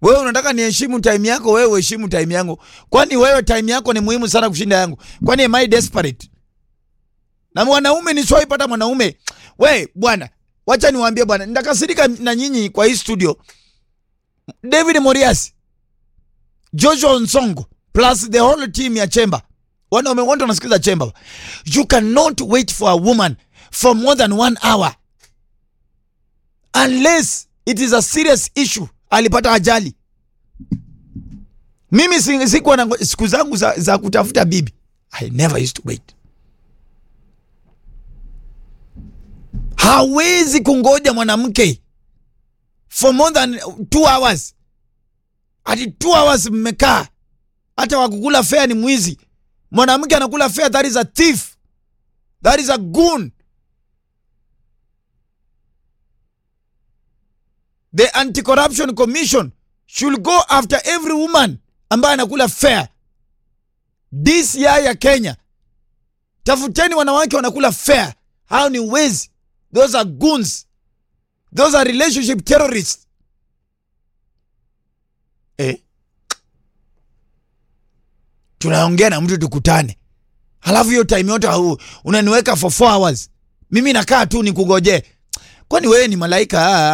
Wewe unataka niheshimu time yako, wewe uheshimu time yangu. Kwani wewe time yako ni muhimu sana kushinda yangu? Kwani am I desperate? Na mwanaume nishaipata mwanaume. We bwana, wacha niwaambie bwana, nitakasirika na nyinyi kwa hii studio. David Morias, Joshua Nsongo plus the whole team ya Chemba. Wanaume wote wanasikiza Chemba. You cannot wait for a woman for more than one hour unless it is a serious issue. Alipata ajali. Mimi si- sikuwa na ngo- siku zangu za, za kutafuta bibi. I never used to wait. Hawezi kungoja mwanamke for more than two hours. Ati two hours mmekaa, hata wakukula fea ni mwizi. Mwanamke anakula fea, that is a thief, that is a goon. The Anti-Corruption Commission should go after every woman ambaye anakula fea. DCI ya Kenya, tafuteni wanawake wanakula fea. Hao ni wezi, those are goons, those are relationship terrorists. Eh? Tunaongea na mtu tukutane, halafu hiyo time yote hau- unaniweka for 4 hours, mimi nakaa tu nikugojee. Kwani wewe ni malaika?